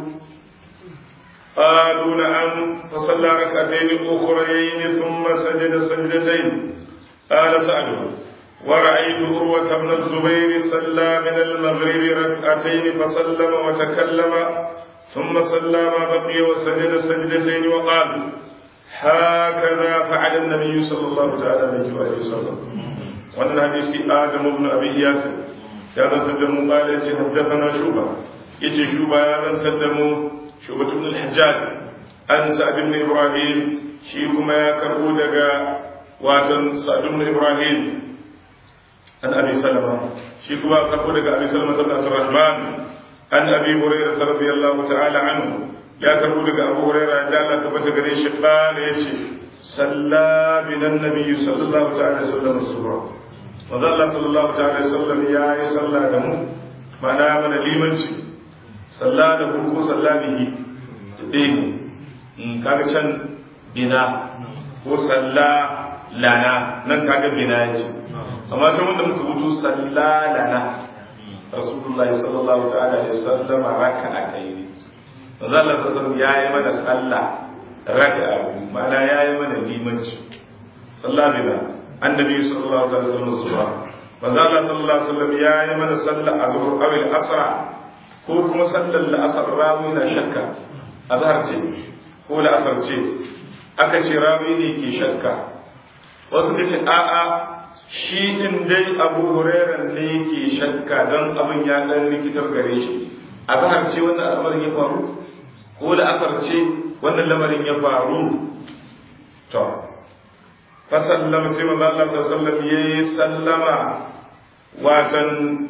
قالوا نعم فصلى ركعتين أخريين ثم سجد سجدتين قال سعد ورأيت عروة بن الزبير صلى من المغرب ركعتين فسلم وتكلم ثم صلى ما بقي وسجد سجدتين وقال هكذا فعل النبي صلى الله تعالى عليه وآله وسلم wannan hadisi Adam ibn Abi Yasir ya zantar da mu kala yace haddathana Shuba yace Shuba ya zantar da mu Shuba ibn al-Hajjaj an Sa'd ibn Ibrahim shi kuma ya karbo daga watan Sa'd ibn Ibrahim an Abi Salama shi kuma karbo daga Abi Salama ibn Abdurrahman an Abi Hurairah radiyallahu ta'ala anhu ya karbo daga Abu Hurairah da Allah tabbata gare shi kala yace salla binan nabiyyu sallallahu ta'ala alaihi wasallam as-subha manzo Allah sallallahu ta'ala alaihi wasallam ya yi sallah da mu mana mana limanci sallah da mu ko sallah bihi da dai in kaga can bina ko sallah lana nan kaga bina yace amma can wanda muka rubuto sallah lana rasulullah sallallahu ta'ala alaihi wasallam raka'atayn manzo Allah sallallahu ya yi mana sallah raka'a mana ya yi mana limanci sallah bina annabi sallallahu alaihi wasallam zuwa manzo Allah sallallahu alaihi wasallam ya yi mana sallar azhar aw al-asr ko kuma sallar al-asr rawi na shakka azhar ce ko al-asr ce aka ce rawi ne ke shakka wasu ka ce a'a shi din dai Abu Hurairah ne ke shakka don abin ya dan rikitar gare shi azhar ce wannan al'amarin ya faru ko al-asr ce wannan lamarin ya faru to fasallama sai manzo Allah sallallahu alaihi wasallam yayi sallama watan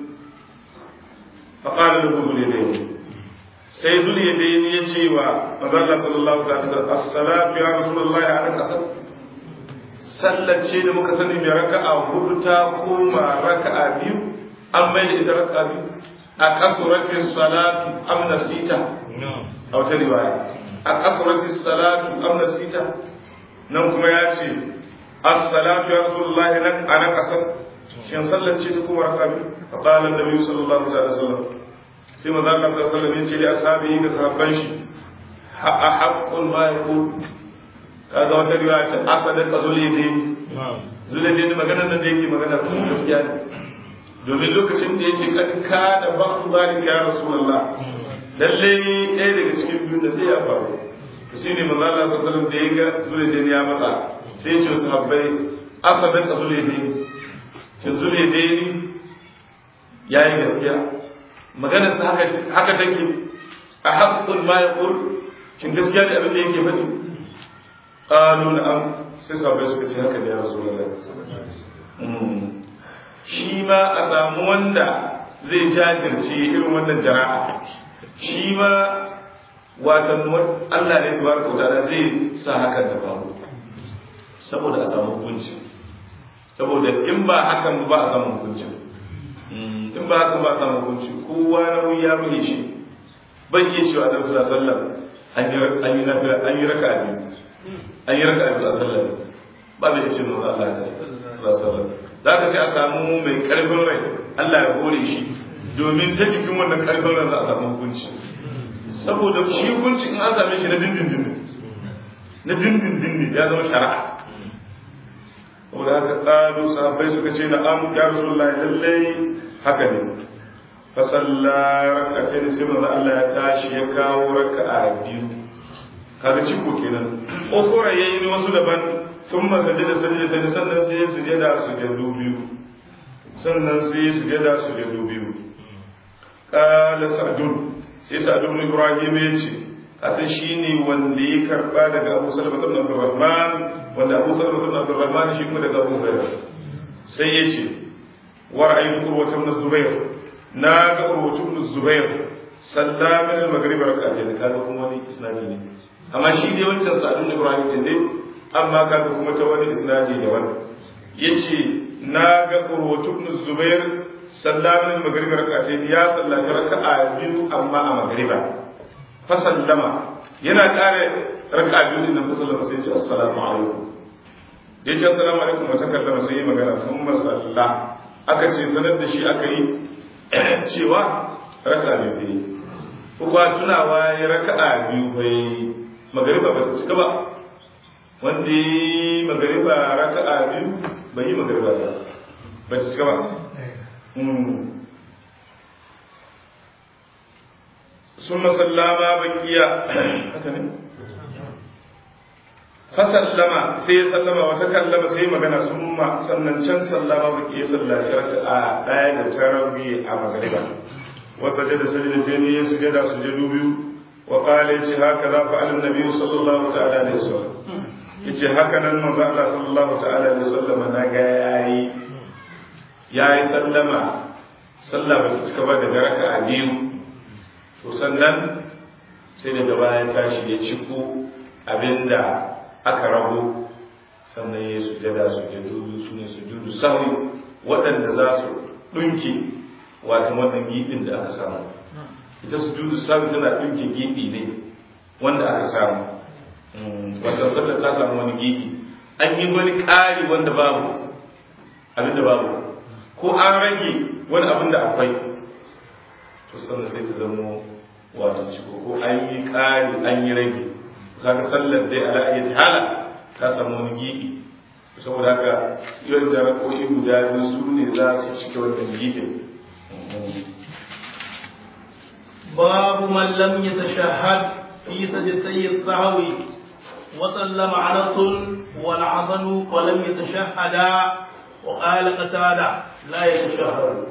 faqala lahu yadayn sai dul yadayn ya ce wa manzo Allah sallallahu alaihi wasallam as-salatu ya rasulullahi ala qasad sallace da muka sani mai raka'a hudu ta koma raka'a biyu an mai da ita raka'a biyu a kasurati salatu am nasita a wata riwaya a kasurati salatu am nasita nan kuma ya ce as-salatu ya rasulullahi nan ana kasar shin sallar ce ta kuma raka bi fa qala an-nabi sallallahu alaihi wasallam sai manzo Allah sallallahu alaihi wasallam ya ce da ashabihi da sahabban shi a haqqun ma yaqul kaga wata riwaya ta asadan qazulidin zulidin maganar nan da yake magana kuma gaskiya ne domin lokacin da yace kad kana ba'd zalika ya rasulullah lalle ɗaya daga cikin biyu da zai ya faru to shine manzo Allah sallallahu alaihi wasallam da ya ga zulidin ya matsa sai ya ce sahabbai asadan qazulidin shin zulidin yayi gaskiya maganar sa haka haka take a haqqul ma yaqul shin gaskiya ne abin da yake faɗi qalu na'am sai sahabbai suka ce haka ne ya rasulullah shi ma a samu wanda zai jajirce irin wannan jara'a shi ma watan Allah ne subhanahu wa ta'ala zai sa hakan da faru saboda a samu hukunci saboda in ba hakan ba a samu hukunci in ba hakan ba a samu hukunci kowa nauyi ya buge shi ban iya cewa da sallallahu alaihi wasallam an yi nafila an yi raka'a biyu an yi raka'a biyu a sallar ba da yace manzo Allah sallallahu alaihi wasallam zaka sai a samu mai karfin rai Allah ya hore shi domin ta cikin wannan karfin rai za a samu hukunci saboda shi hukunci in an same shi na dindindin na dindindin ne ya zama shari'a saboda haka ƙalu sahabbai suka ce na am ya rasulullah lallai haka ne fa salla rak'atayn sai manzo Allah ya tashi ya kawo raka'a biyu kaga ciko kenan ukura yayi ne wasu daban ثم سجد سجدة sannan sai ya sujada sujadu biyu sannan sai ya sujada sujadu biyu qala sa'dun sai sa'dun ibrahim ya ce kasan shine wanda ya karba daga Abu Salama ibn Abdurrahman wanda Abu Salama ibn Abdurrahman shi kuma daga Abu Hurairah sai ya ce wa ra'aytu Urwa ibn Zubair na ga Urwa ibn Zubair salla min al-maghrib rak'atayn kaga kuma wani isnadi ne amma shi dai wancan sa'dun ibrahim din dai amma kaga kuma ta wani isnadi da wani yace na ga urwatu ibn zubair sallamin maghrib rak'atayn ya sallaci raka'a biyu amma a maghriba fa sallama yana kare raka'a biyu din nan fa sallama sai ya ce assalamu alaikum yace assalamu alaikum wa takallama sai ya magana thumma salla aka ce sanar da shi aka yi cewa raka'a biyu ko ba tunawa ya raka'a biyu bai magariba ba su cika ba wanda yi magariba raka'a biyu bai yi magariba ba ba su cika ba sun masallama bakiya haka ne fasallama sai ya sallama wata kallama sai magana summa sannan can sallama bakiya sallaci raka'a daya da tarawih a magariba وسجد سجدتين يسجد سجد بيو وقال يجي هكذا فعل النبي صلى الله تعالى عليه وسلم يجي هكذا من الله صلى الله تعالى عليه وسلم نجا ياي ياي سلم سلم بتكبر da raka'a biyu to sannan sai daga baya tashi ya ciko abinda aka rago sannan ya sujada sujudu su ne sujudu sahwi waɗanda za su ɗunke wato wannan gibin da aka samu ita su judu samu tana ɗinke gibi ne wanda aka samu wata sallar ta samu wani gibi an yi wani ƙari wanda babu abinda babu ko an rage wani abin da akwai to sannan sai ta zamo wato ciko ko an yi ƙari an yi rage kaga sallar dai ala ayyati hala ta samu wani gibi saboda haka yau da rako'i guda biyu su ne za su cike wannan gibin باب من لم يتشهد في سجدتي السهو وسلم انس والحسن ولم يتشهدا وقال قتادة لا يتشهد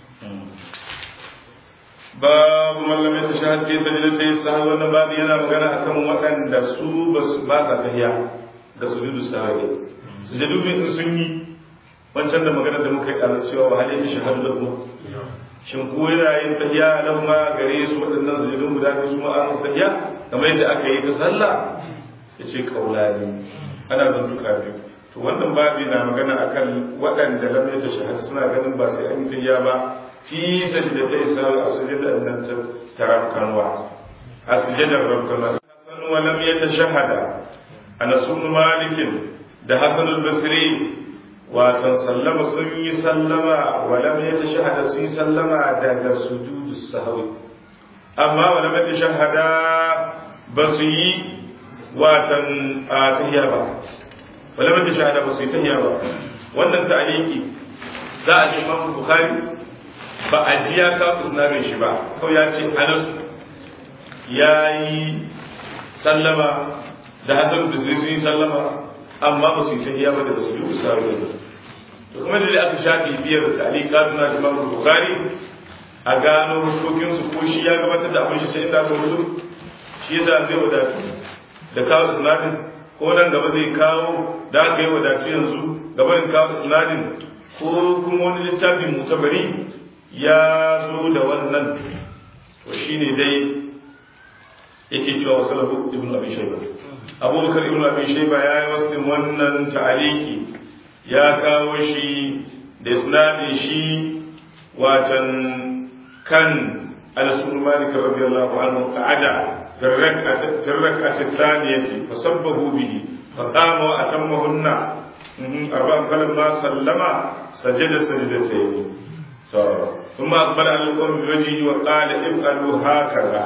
babu mallam ya tashahad fi sajdati sahwi wannan babu yana magana akan waɗanda su ba sa tahiya da sujudu sahwi sujudu bin sun yi wancan da magana da muka yi a cewa wa halatta shahadu da kuma shin ko yana yin tahiya nan ma gare su waɗannan sujudun guda biyu su ma an tahiya kamar yadda aka yi ta sallah yace kaulani ana zantuka biyu to wannan babi na magana akan waɗanda lam ya tashahhad suna ganin ba sai an yi tahiya ba fi sajdatai sawi a sujudar nan ta rabkanwa a sujudar rabkanwa hasan wa lam yatashahada anas ibn malik da hasan al-basri watan sallama sun yi sallama wa lam yatashahada sun yi sallama daga sujudus sahwi amma wa lam yatashahada ba su yi watan tahiyya ba wa lam yatashahada ba su yi tahiyya ba wannan ta'aliki za a ji imam bukhari ba a ji ya ka usnarin shi ba kawai ya ce anas ya yi sallama da hasan bisri sun yi sallama amma ba su yi tahiyya ba da su yi usari to kuma da aka shafi biyar ta'alika na imam bukhari a gano hukokin su ko shi ya gabatar da abin shi sai inda aka rubutu shi yasa zai wadatu da kawo usnarin ko nan gaba zai kawo da aka yi wadatu yanzu gabanin kawo isnadin ko kuma wani littafin mutabari ya zo da wannan to shine dai yake cewa wasu lafu ibn abi shayba abubakar ibn abi shayba ya yi wasu wannan ta'aliki ya kawo shi da isnadin shi watan kan al-sulman malik radiyallahu anhu qa'ada في الركعة الثانية فصبه به فقام وأتمهن أربعا فلما سلم سجد سجدتين ثم أقبل على القوم بوجهه وقال افعلوا هكذا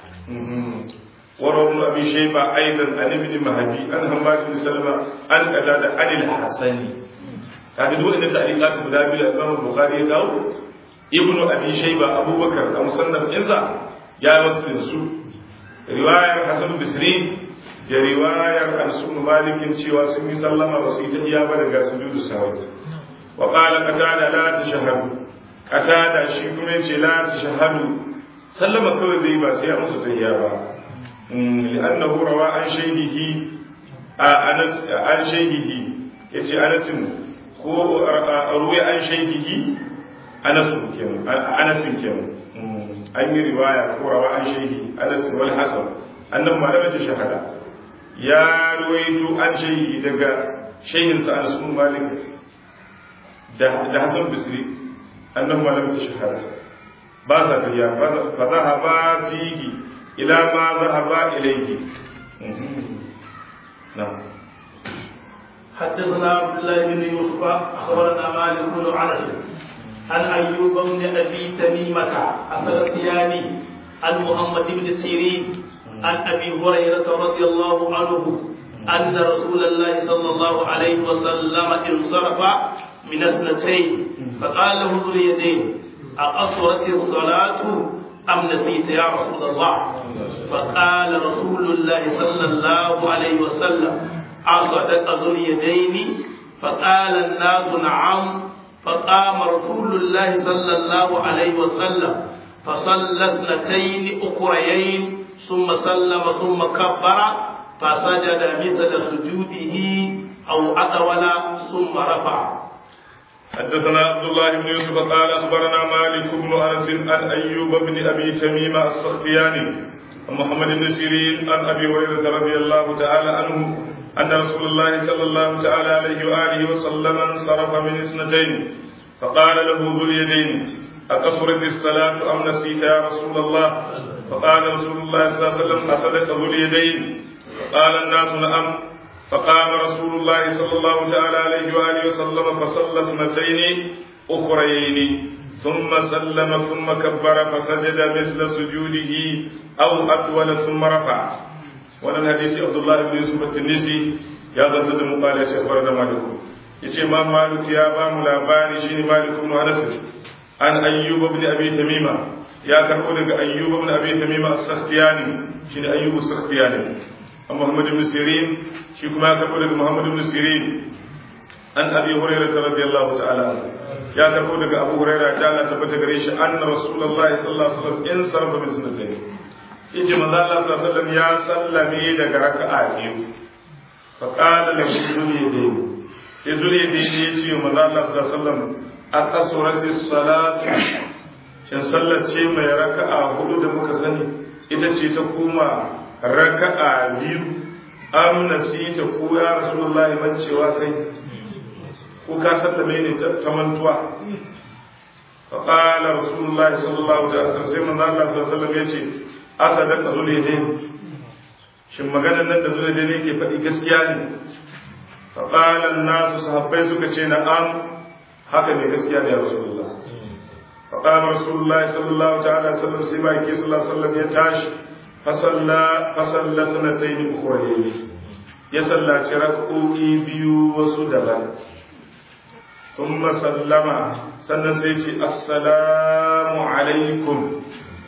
وروى ابن أبي شيبة أيضا عن ابن مهدي عن حماد بن سلمة عن قتادة عن الحسن kaga duk inda ta'liqat guda biyu Imam Bukhari ya kawo Ibn Abi Shayba Abubakar a musannaf insa ya wasu da su riwayar Hasan Bisri da riwayar Al-Sunn Malikin cewa sun yi sallama ba su yi tahiyya ba daga sujudu sahwi wa qala qatada la tashhadu qatada shi kuma yace la tashhadu sallama kawai zai ba sai a musu tahiyya ba li'annahu rawa an shaydihi a Anas an shaydihi yace Anas ko ruwa an shaydihi Anas kenan Anas kenan an yi riwaya ko rawa an shaydihi Anas wal Hasan annan malama ta shahada ya ruwaito an shaydihi daga shehin sa Anas bin Malik da da Hasan Bisri annan malama ta shahada ba sa tafiya fa zahaba fihi ila ma zahaba ilayhi na'am حدثنا عبد الله بن يوسف اخبرنا مالك بن انس عن ايوب بن ابي تميمه السلطياني عن محمد بن سيرين عن ابي هريره رضي الله عنه ان رسول الله صلى الله عليه وسلم انصرف من اثنتين فقال له ذو اليدين اقصرت الصلاه ام نسيت يا رسول الله فقال رسول الله صلى الله عليه وسلم أصدق ذو اليدين فقال الناس نعم فقام رسول الله صلى الله عليه وسلم فصلى اثنتين أخريين ثم سلم ثم كبر فسجد مثل سجوده أو أطول ثم رفع حدثنا عبد الله بن يوسف قال اخبرنا مالك بن انس عن ايوب بن ابي تميم السختياني عن محمد بن سيرين عن ابي هريره رضي الله تعالى عنه أن رسول الله صلى الله تعالى عليه وآله وسلم انصرف من اثنتين فقال له ذو اليدين أقصرت الصلاة أم نسيت يا رسول الله فقال رسول الله صلى الله عليه وسلم أصدق ذو اليدين فقال الناس نعم فقام رسول الله صلى الله تعالى عليه وآله وسلم فصلى اثنتين أخريين ثم سلم ثم كبر فسجد مثل سجوده أو أطول ثم رفع wannan hadisi abdullahi ibn yusuf at-tunisi ya zanta da muqala ya ce da maliku yace ma malik ya ba mu labari shine malik ibn anas an ayyub ibn abi tamima ya karbo daga ayyub ibn abi tamima as-sakhtiyani shine ayyub as-sakhtiyani an muhammad ibn sirin shi kuma ya karbo daga muhammad ibn sirin an abi hurairah radiyallahu ta'ala ya karbo daga abu hurairah ta Allah tabbata gare shi anna rasulullahi sallallahu alaihi wasallam in sarfa min sunnatayn yace manzo Allah sallallahu alaihi wasallam ya sallame daga raka'a biyu fa qala lahu zuliyadayn sai zuliyadayn ya ce manzo Allah sallallahu alaihi wasallam aqasurati salatu shin sallar ce mai raka'a hudu da muka sani ita ce ta kuma raka'a biyu am nasita ko ya rasulullahi man cewa kai ko ka sallame ne ta mantuwa فقال رسول الله صلى الله عليه وسلم sai manzo Allah sallallahu alaihi wasallam yace asadaka zulidin shin maganar nan da zulidin yake faɗi gaskiya ne faqala an-nasu sahabbai suka ce na'am haka ne gaskiya ne ya rasulullah faqala rasulullah sallallahu ta'ala alaihi wasallam sai bai ke sallallahu alaihi wasallam ya tashi fasalla fasalla sanatayn ukhrayn ya sallaci rak'o'i biyu wasu daban ثم سلم sannan sai ce assalamu alaikum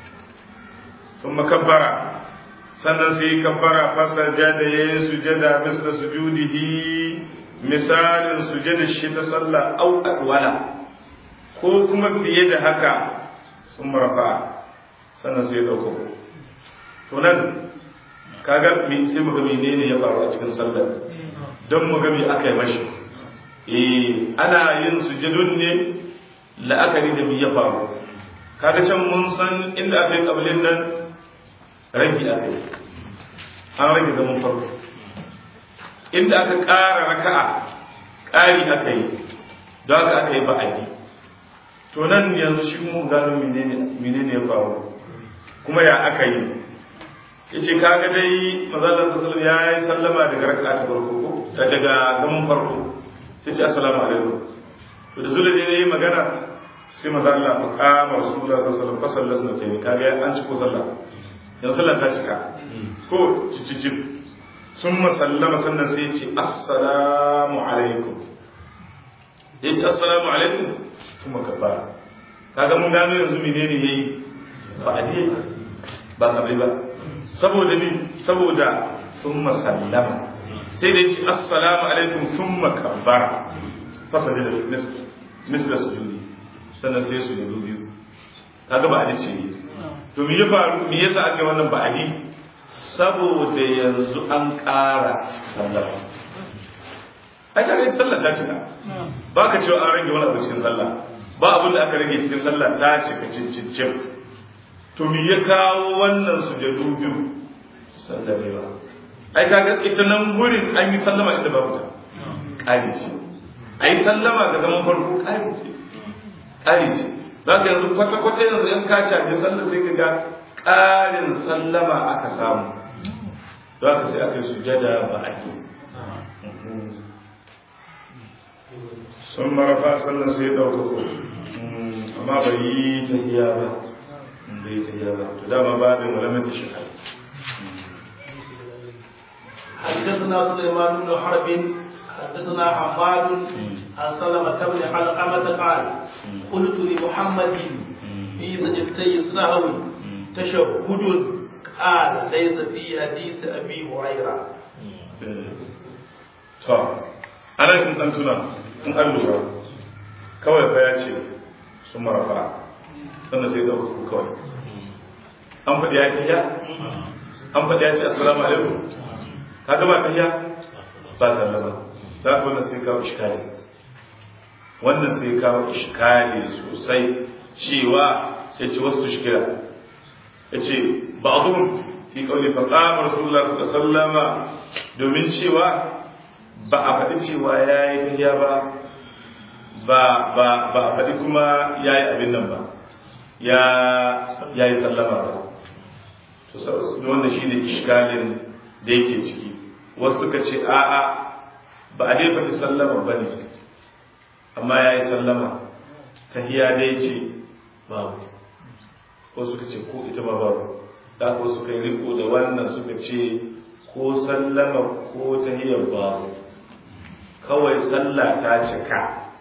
ثم كبر sannan sai kabbara fasajada yayin sujada misla sujudihi misalin sujada shi ta sallah au adwala ko kuma fiye da haka sun marfa sannan sai dauko to nan kaga sai mu ga menene ya faru a cikin sallar don mu ga me aka yi mashi eh ana yin sujudun ne la'akari da me ya faru kaga can mun san inda aka yi kabilin nan rage aka yi an rage zaman farko inda aka ƙara raka'a ƙari aka yi don haka aka yi ba'adi to nan yanzu shi mun gano menene ya faru kuma ya aka yi yace kaga dai manzo sallallahu ya yi sallama daga raka'a ta farko ko daga zaman farko sai ce assalamu alaikum to da zuwa dai yayi magana sai manzo Allah fa qama rasulullah sallallahu alaihi wasallam fa sallallahu kaga an ci ko sallah yanzu sallah ta cika ko cicicip sun masallama sannan sai ce assalamu alaikum ya ce assalamu alaikum sun makabara kaga mun gano yanzu menene yayi ba a je ba kabri ba saboda ni saboda sun masallama sai da ce assalamu alaikum sun makabara fasa da misla sujudi sannan sai su yi biyu kaga ba a ce to me ya faru me yasa aka yi wannan ba'adi saboda yanzu an ƙara sallah ai kaga sallah ta cika ba ka cewa an rage wani abu cikin sallah ba abin da aka rage cikin sallah ta cika cincin to me ya kawo wannan sujadu biyu sallah ne ba ai kaga ita nan gurin an yi sallama inda babu ta ƙari ce ai sallama ga zaman farko ƙari ce ƙari ce za ka yanzu kwata-kwata yanzu yan ka caje sallah sai ka ga ƙarin sallama aka samu don haka sai aka yi sujada ba ake sun marafa sallan sai ɗauka ko amma bai yi ta iya ba bai yi ta iya ba to dama ba da malamata shi حدثنا سليمان بن حرب حدثنا حماد عن سلمة بن علقمة قال قلت لمحمد في سجدتي السهو تشهد قال ليس في حديث ابي هريره to ana in dan tuna in an lura kawai fa ya ce sun marafa sannan sai dauka ku kawai an faɗi ya ce ya an faɗi ya ce assalamu alaikum ka ga ba tahiya ba sallama za ka wannan sai kawo iskali wannan sai kawo iskali sosai cewa ya ce wasu shikira ya ce ba a zuwan fi kauli fa qama rasulullah sallallahu alaihi wasallama domin cewa ba a faɗi cewa yayi tahiya ba ba ba ba a faɗi kuma yayi abin nan ba ya yayi sallama ba to wannan shine iskalin da yake ciki wasu suka ce a'a ba a dai faɗi sallama ba ne amma ya yi sallama tahiya dai ce babu ko suka ce ko ita ma babu da ko suka yi riko da wannan suka ce ko sallama ko tahiyar babu kawai sallah ta cika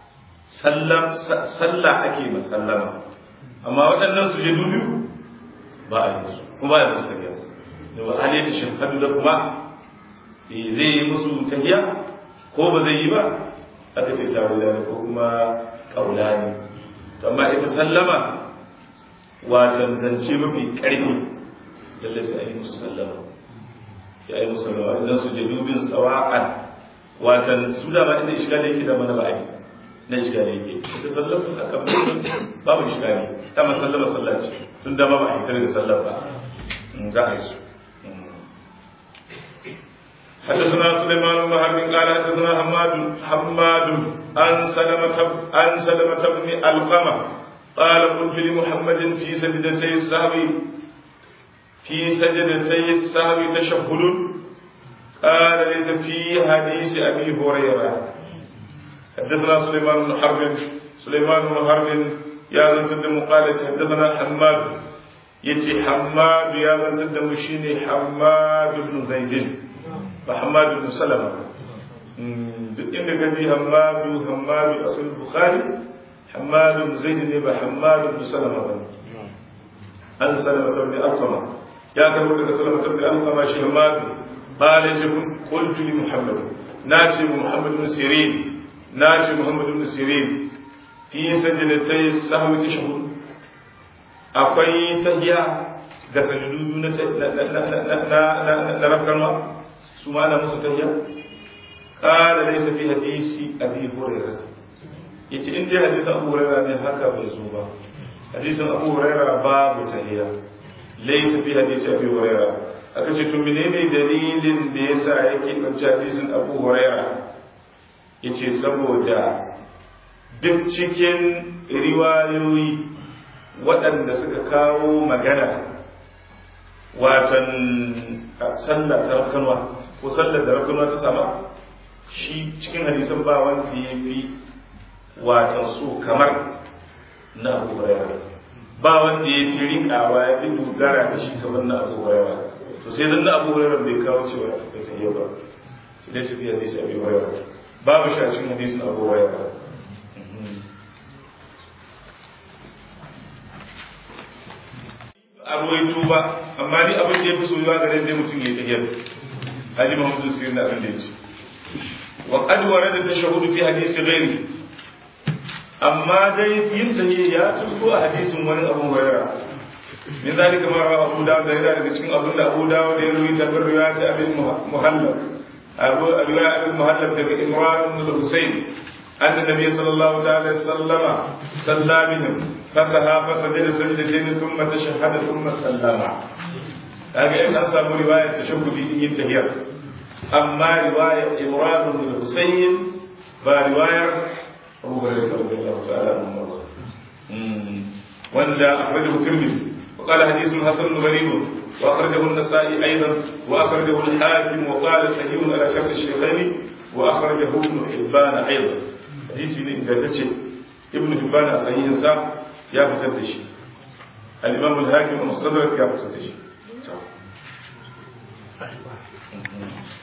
sallah ake masallama amma waɗannan su je dubu ba a yi su kuma ba a yi musu tahiya da ba a ne shi hadu da kuma zai yi musu tahiya ko ba zai yi ba aka ce tawila ko kuma kaula ne to amma ita sallama watan zance mafi karfi lalle sai a yi musu sallama sai a yi musu sallama idan su je dubin sawa'an watan su da ba inda shiga yake da mana ba'adi na shiga yake ita sallama a kan babu shiga ne dama sallama sallah ce tun da ba ba a yi daga sallar ba za a yi su حدثنا سليمان بن حرب قال حدثنا حماد حماد عن سلمة عن سلمة بن القمة قال قلت لمحمد في سجدتي السهو في سجدتي السهو تشهد قال ليس في حديث أبي هريرة حدثنا سليمان بن حرب سليمان بن حرب يا من تبدأ مقالة حدثنا حماد يتي حماد يا من تبدأ مشيني حماد بن زيد وحماد بن سلمة duk inda ka ji hammadu hammadu asal bukhari hammadu bin zaid ne ba hammadu bin salama ba an salama tabbi alqama ya karbo daga salama tabbi alqama shi hammadu qala jabun qultu li muhammad nace mu muhammad bin sirin nace muhammad bin sirin fi sajdatay sahwi tashhud akwai tahiya da sajudu na na na na rafkanwa su ma na musu tahiya قال ليس في حديث ابي هريره yace in dai hadisin Abu Hurairah ne haka bai zo ba hadisin Abu Hurairah babu tahiya laysa fi hadisi Abi Hurairah aka ce to menene dalilin da yasa yake dauki hadisin Abu Hurairah yace saboda duk cikin riwayoyi waɗanda suka kawo magana watan sallah ta rakanwa ko sallar da rakanwa ta sama shi cikin hadisan ba wanda ya fi watan so kamar na abu huraira ba wanda ya fi riƙawa ya fi dogara da shi kamar na abu huraira to sai dan na abu huraira bai kawo cewa bai tafiya ba shi dai su fi hadisi abu huraira babu shi a cikin hadisin abu huraira a ruwaito ba amma ni abin da ya fi soyuwa ga dai mutum ya tafiyar haji muhammadu sirri na abin da ya ce وقد ورد التشهد في حديث غيره أما دي ينتهي يا تذكر حديث من أبو هريرة من ذلك ما روى أبو داود ذلك cikin abin da Abu Dawud ya ruwaita bin riwayat Abi Muhallab Abu Abi Muhallab daga Imran ibn Husayn أن النبي صلى الله عليه وسلم صلى بهم فسها فسجد سجدتين ثم تشهد ثم سلم هذه إن أصاب رواية تشهد ينتهي أما رواية إمران بن الحسين فرواية أبو هريرة رضي الله تعالى عنه وأن أخرجه الترمذي وقال حديث حسن غريب وأخرجه النسائي أيضا وأخرجه الحاكم وقال صحيح على شرط الشيخين وأخرجه ابن حبان أيضا حديث إن ابن حبان صحيح سام يا فتدش الإمام الحاكم المستدرك يا فتدش